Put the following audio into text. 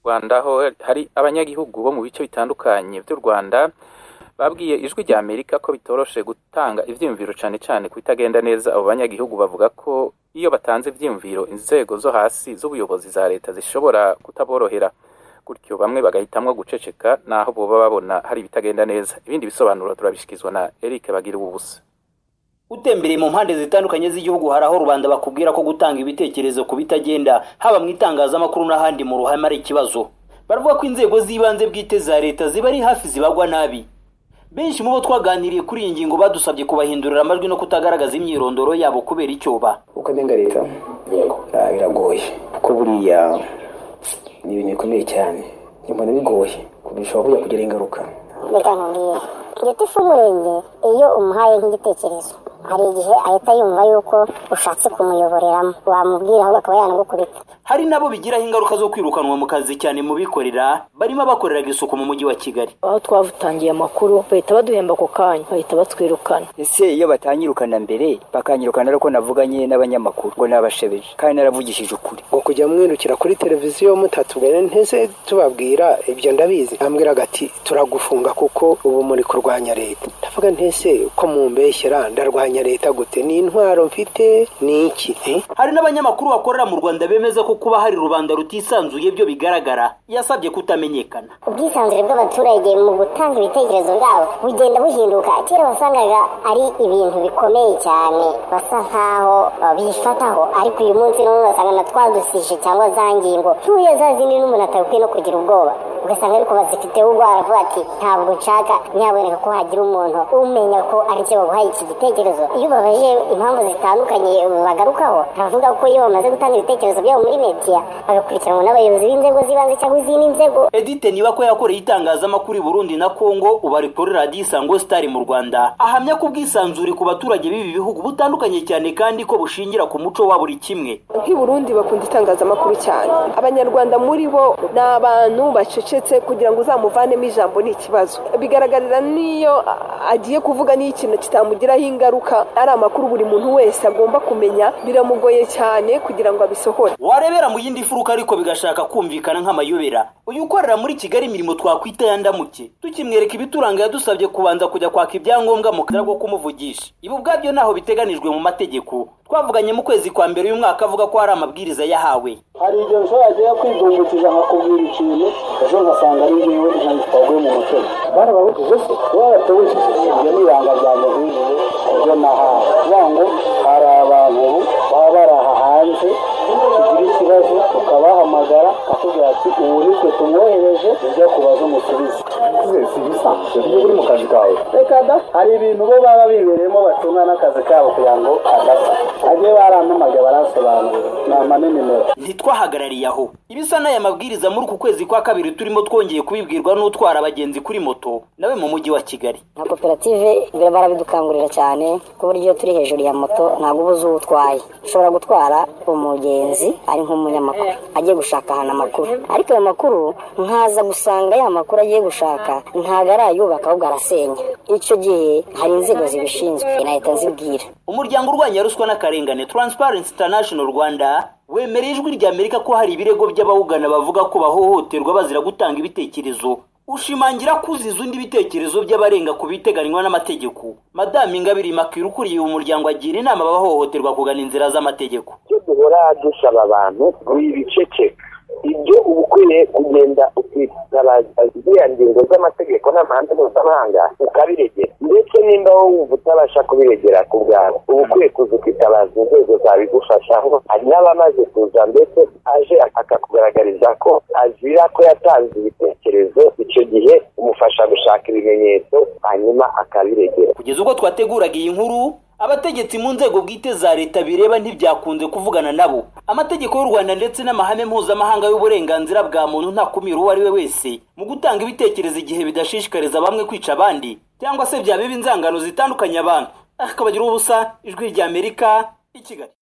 Rwanda aho hari abanyagihugu bo mu bice bitandukanye by'u Rwanda babwiye ijwi rya Amerika ko bitoroshe gutanga ibyiyumviro cyane cyane ku bitagenda neza abo banyagihugu bavuga ko iyo batanze ibyiyumviro inzego zo hasi z'ubuyobozi za leta zishobora kutaborohera gutyo bamwe bagahitamo guceceka naho boba babona hari ibitagenda neza ibindi bisobanuro turabishyikirizwa na Eric Bagira ubusa utembereye mu mpande zitandukanye z'igihugu hari aho rubanda bakubwira ko gutanga ibitekerezo ku bitagenda haba mu itangazamakuru n'ahandi mu ruhame ari ikibazo baravuga ko inzego z'ibanze bwite za leta ziba ari hafi zibagwa nabi benshi mu bo twaganiriye kuri iyi ngingo badusabye kubahindurira amajwi no kutagaragaza imyirondoro yabo kubera icyoba uko nenga leta ah, biragoye kuko buriya ni ibintu bikomeye cyane mbona bigoye bishobora kujya kugira ingaruka reka nkubwire igiti cy'umurenge iyo umuhaye nk'igitekerezo hari igihe ahita yumva yuko ushatse kumuyoboreramo wamubwira ahubwo akaba yanagukubita hari nabo bigiraho ingaruka zo kwirukanwa mu kazi cyane mu bikorera barimo abakoreraga isuku mu mujyi wa kigali aho twatangiye amakuru bahita baduhemba ako kanya bahita batwirukana ese iyo batanyirukana mbere bakanyirukana ari uko navuganye n'abanyamakuru ngo nabashebeje kandi naravugishije ukuri ngo kujya mwirukira kuri televiziyo mutatubwira ntese tubabwira ibyo ndabizi ambwira ati turagufunga kuko ubu muri kurwanya leta ndavuga ntese ko mumbeshyera ndarwanya leta gute ni intwaro mfite ni iki eh? hari n'abanyamakuru bakorera mu rwanda bemeza ko kuba hari rubanda rutisanzuye byo bigaragara yasabye kutamenyekana ubwisanzure bw'abaturage mu gutanga ibitekerezo bwabo bugenda buhinduka kera wasangaga ari ibintu bikomeye cyane basa nkaho uh, bifataho ariko uyu munsi n'umwe basanga na twadusije cyangwa za ngingo ntuye za zindi n'umuntu atabikwiye no kugira ubwoba ugasanga ariko bazifiteho ubwara avuga ati ntabwo nshaka nyaboneka ko hagira umuntu umenya ko ari cyo baguhaye iki gitekerezo iyo ubabaje impamvu zitandukanye bagarukaho bavuga ko iyo bamaze gutanga ibitekerezo byabo muri mediya bagakurikiranwa n'abayobozi b'inzego z'ibanze cyangwa izindi nzego edite niba ko yakoreye itangazamakuru i burundi na kongo ubu ari kuri radiyo isango sitari mu rwanda ahamya ko ubwisanzure ku baturage b'ibi bihugu butandukanye cyane kandi ko bushingira ku muco wa buri kimwe nk'i burundi bakunda itangazamakuru cyane abanyarwanda muri bo ni abantu bacecetse kugira ngo uzamuvanemo ijambo ni ikibazo bigaragarira n'iyo agiye kuvuga n'iyo ikintu kitamugiraho ingaruka ari amakuru buri muntu wese agomba kumenya biramugoye cyane kugira ngo abisohore warebera mu yindi furuka ariko bigashaka kumvikana nk'amayobera uyu ukorera muri kigali imirimo twakwita yandamuke tukimwereka ibituranga yadusabye kubanza kujya kwaka ibyangombwa mu kazi ko kumuvugisha ibi ubwabyo ntaho biteganijwe mu mategeko twavuganye mu kwezi kwa mbere uyu mwaka avuga ko hari amabwiriza yahawe hari igihe ushobora kujya kwidumbikiza nkakubwira ikintu ejo nkasanga ari njyewe ijana twaguye mu mutego barababujije se baratubujije ibyo ni ibanga ryanjye nk'ibi ibyo nahawe kugira ngo hari abantu ubu baba baraha hanze tugira ikibazo tukabahamagara bakubwira ati ubu nitwe tumwohereje ujya kubaza umusubizo si ibisanzwe iyo uri mu kazi kawe reka da hari ibintu bo baba bibereyemo batunga n'akazi kabo kugira ngo adapfa agiye barampamagaye baransobanurira nama n'imimero ntitwahagarariye aho ibisa n'aya mabwiriza muri uku kwezi kwa kabiri turimo twongeye kubibwirwa n'utwara abagenzi kuri moto nawe mu mujyi wa kigali nka koperative barabidukangurira cyane ku buryo turi hejuru ya moto ntabwo uba uzi uwo utwaye ushobora gutwara umugenzi ari nk'umunyamakuru agiye gushaka ahantu amakuru ariko ayo makuru nkaza gusanga ya makuru agiye gushaka ntabwo arayubaka ahubwo arasenya icyo gihe hari inzego zibishinzwe inahita zibwira umuryango urwanya ruswa n'akarengane transparency international rwanda wemereye ijwi ry'amerika ko hari ibirego by'abawugana bavuga ko bahohoterwa bazira gutanga ibitekerezo ushimangira kuziza undi ibitekerezo by'abarenga ku biteganywa n'amategeko madamu ingabire makira ukuriye uyu muryango agira inama abahohoterwa kugana inzira z'amategeko icyo duhora dusaba abantu wibicece ibyo uba ukwiye kugenda ukitabaza ziriya ngingo z'amategeko n'amahame mpuzamahanga ukabiregera ndetse nimba wowe wumva utabasha kubiregera ku bwawe uba ukwiye kuza ukitabaza inzego zabigufasha ngo hari n'abamaze kuza ndetse aje akakugaragariza ko azira ko yatanze ibitekerezo icyo gihe umufasha gushaka ibimenyetso hanyuma akabiregera kugeza ubwo twateguraga iyi nkuru abategetsi mu nzego bwite za leta bireba ntibyakunze kuvugana nabo amategeko y'u rwanda ndetse n'amahame mpuzamahanga y'uburenganzira bwa muntu ntakumira uwo ari we wese mu gutanga ibitekerezo igihe bidashishikariza bamwe kwica abandi cyangwa se byaba inzangano zitandukanye abantu ariko bagira ubusa ijwi ry'amerika i kigali